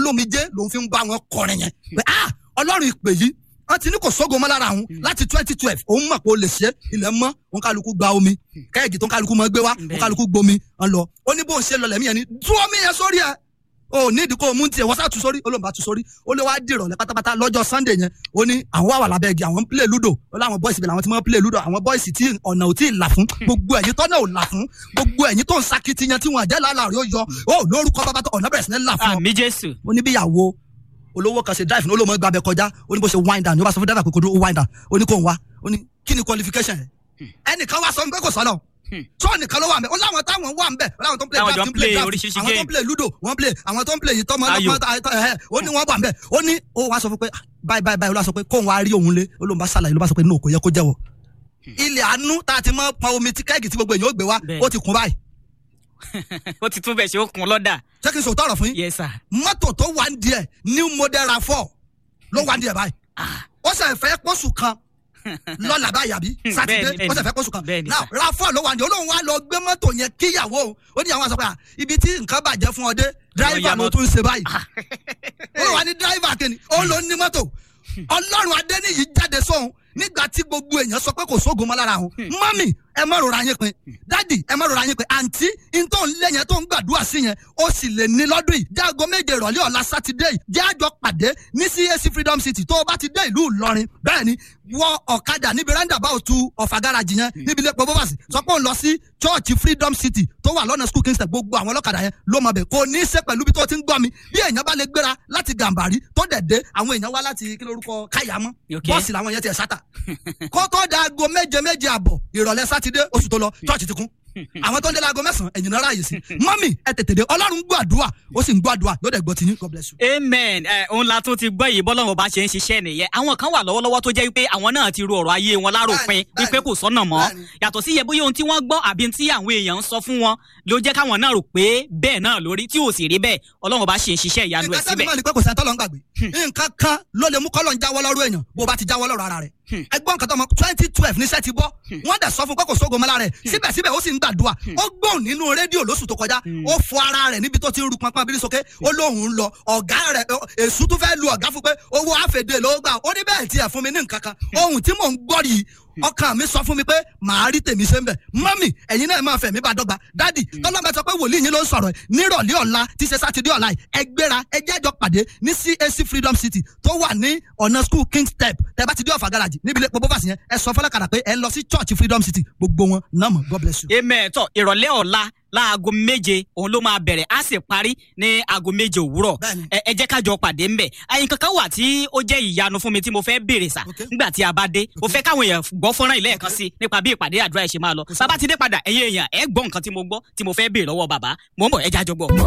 lómijé lòun fi ń bá wọn kọrin yẹn pé ah ọlọ́run ìpè yìí wọ́n ti ní kò sógo mọ́ lára òun láti twenty twelve òun mọ̀ pé ó lè ṣe ilẹ̀ mọ́ òun kálukú gba omi kẹ́ẹ̀gì tó ń kálukú mọ́ gbé wá òun kálukú gbomi ń lọ ó ní bóun ṣe lọ lẹ́mí yẹn ni tú omi yẹn sórí ẹ̀ o ní ìdí kó o mú tiẹ̀ wọ́n sá tu sórí olóńgbà tu sórí ó lé wá dìrọ̀ lẹ́ pátápátá lọ́jọ́ sunday yẹn ó ní àwọn wà wà lábẹ́ igi àwọn ń play ludo ó láwọn boys ibẹ̀ làwọn ti máa ń play ludo àwọn boys tí ọ̀nà ò tí ì là fún gbogbo ẹ̀yin tọ́nà ò là fún gbogbo ẹ̀yin tó ń sakitiyan tí wọ́n jẹ́ lálàrí ó yọ ó lórúkọ bàbá tó ọ̀nà bẹ̀rẹ̀ sí ní là fún ọ àmì jésù ó ní bíyàwó olówó kan ṣe drive ní olóòmọ gbàbẹ kọjá ó ní bó ṣe wind down ní ó bá sọ fún driver pé kò dúró wind down ó ní kò ń wá ó ní kí ni qualification yẹn ẹnìkan wá sọ pé kò sọ́nà tó nìkan ló wà nbẹ ó láwọn táwọn wà nbẹ ó láwọn tó ń play Táwọn jọ draft ń ń play play draft oríṣiríṣi àwọn tó ń game. play ludo wọ́n play àwọn tó ń play yìí tọ́mọ Ayò. ọlọ́pàá ẹ̀hẹ́ ó ní wọ́n wà nbẹ ó ní ó wá sọ fún pé báyìí báyìí báyìí ó lọ sọ pé kóun wá rí òun lé ó lóun bá ṣàlàyé ló bá sọ pé no kò yẹ kó jẹ́wọ́ ilẹ̀ àánú tá a ti mọ́ pọn omi tí kẹ́ẹ̀gì tí gbogbo èèyàn ó gbé wá Bẹ́ẹ̀. ó ti kún báyìí ó ti tún bẹ̀ ṣe ó kun lọ́dà ṣé kí n sòótọ́ ọ̀rọ̀ fún yín yes sir mọ́tò tó wà ń diẹ new model rav4 ló wà ń diẹ báyìí ó sì fẹ́ pọ́sù kan lọ́la báyìí àbí sátidé Bẹ́ẹ̀ni, ó sì fẹ́ pọ́sù kan bẹ́ẹ̀ni, now sir. rav4 ló wà ń diẹ olóhùn wa lọ gbé mọ́tò yẹn kíyàwó òun ó ní àwọn àṣọ pé à, ibi tí nǹkan bàjẹ́ fún ọ dé driver ya ló mọ́tò. tún ṣe báyìí ó wà ní driver kìíní ó ló ní mọ́tò ọlọ́run adẹ́niyì jáde sóhun nígbà tí gbogbo èèyàn sọ pé kò sóògùn mọ́ lára òun mọ́mì ẹ má rora yín pin dádì ẹ má rora yín pin àǹtí n tó ń lé yẹn tó ń gbàdúrà sí yẹn ó sì lè ní lọ́dún yìí jágo méje ìrọ̀lẹ́ ọ̀la sátidé yìí jẹ́ àjọ pàdé ní CAC Freedom City tó o bá ti dé ìlú Ìlọrin bẹ́ẹ̀ ni wọ ọ̀kadà níbi roundabout ọ̀fà gáràjì yẹn níbi ilé pọ̀ bọ́fàsì sọ pé òun lọ sí church Freedom City tó wà lọ́nà school kingston gbogbo àwọn ọlọ́kadà yẹn ló mọ̀ bẹ̀ kò ní í ṣe pẹ̀lú bí tó ti ń gbọ́ mi bí èèyàn bá lè gbéra láti Gàmbàrí tó dẹ̀ dé àwọn èèyàn wá láti kí lórúkọ káyàmọ́ Okay. bọ́ọ̀sì làwọn yẹn ti ẹ̀ sátà kó tó da aago méje méje àbọ̀ ìrọ̀lẹ́ sátidé oṣù tó lọ church ti kún àwọn tó ń dé láago mẹ́sàn-án ẹ̀yìn náà ráàyè sí mọ́mì ẹ tètè dé ọlọ́run gbọ́ àdúrà ó sì ń gbọ́ àdúrà yóò dẹ̀ gbọ́ tiyín God bless you. amen ẹ òun la tún ti gbọ́ yìí bọ́lọ́run bá ṣe ń ṣiṣẹ́ nìyẹn àwọn kan wà lọ́wọ́lọ́wọ́ tó jẹ́ wípé àwọn náà ti ru ọ̀rọ̀ ayé wọn láròpin Bẹ́ẹ̀ni, wípé kò sọ́nà mọ́ bẹ́ẹ̀ni. yàtọ̀ sí iye bóyá ohun tí wọ́n gbọ́ àbí tí àwọn èèyàn ń sọ fún wọn ló jẹ́ káwọn náà rò pé bẹ́ẹ̀ náà lórí tí ò sì rí bẹ́ẹ̀ ọlọ́run bá ṣe ń ṣiṣẹ́ ìyanu ẹ̀ nǹkan sẹ́mi síbẹ̀ máa ní pé kò sẹ́ńtọ́ lọ ń gbàgbé nǹkan kan ló lè mú kọ́lọ̀ ń jáwọ́ lọ́rùú èèyàn bó bá ti jáwọ́ lọ́rùú ara rẹ̀ ẹgbọ́n nǹkan tó mọ twenty twelve níṣẹ́ ti bọ́ wọ́n dẹ̀ sọ fún pé kò sógo mọ́lá rẹ̀ síbẹ̀síbẹ̀ ó sì ń gbàdúrà ó gbóhùn nínú rédíò lóṣù tó kọjá ó fọ ara rẹ̀ níbi tó ti ń ru pọnpọn bírí sókè ó lóhùn ń lọ ọ̀gá rẹ̀ èṣù tún fẹ́ lu ọ̀gá fún pé owó àfẹ̀dé ló gbà ó ní bẹ́ẹ̀ tiẹ̀ fún mi ní nǹkan kan ohun tí mò ń gbọ́ yìí ọkàn mi sọ fún mi pé màá rí tèmi ṣe ń bẹ̀ mọ́mì ẹ̀yin náà máa fẹ̀mí bá dọ́gba dádì tọ́lọ́mọ sọ pé wòlíì yín ló ń sọ̀rọ̀ ẹ̀ nírọ̀lẹ́ ọ̀la tí ṣe sátidé ọ̀la yìí ẹ gbéra ẹ jẹ́ àjọ pàdé ní CAC Freedom City tó wà ní ọ̀nà school king step tẹ bá ti dé ọ̀fà garaji níbi ilé pọpọ́ fàṣẹ yẹn ẹ sọ fọlọ́kadà pé ẹ lọ sí church Freedom City gbogbo wọn náà mọ̀ God bless you. amen tọ ìrọ̀lẹ́ ọ̀la láago méje òun ló máa bẹ̀rẹ̀ á sì parí ní aago méje òwúrọ̀ Bẹ́ẹ̀ni. ẹ ẹ jẹ́ ká jọ pàdé ńbẹ̀ àyìn kankan wà tí ó jẹ́ ìyanu fún mi tí mo fẹ́ béèrè sà Okay. nígbà tí a bá dé mo fẹ́ káwọn èèyàn gbọ́ fọ́nrán ilé ẹ̀kan sí nípa bí ìpàdé àdúrà ẹ̀ ṣe máa lọ bàbá ti dé padà ẹ̀yin èèyàn ẹ̀ gbọ́ nǹkan tí mo gbọ́ tí mo fẹ́ béèrè lọ́wọ́ bàbá mò ń bọ̀ ẹ jájọ gbọ́.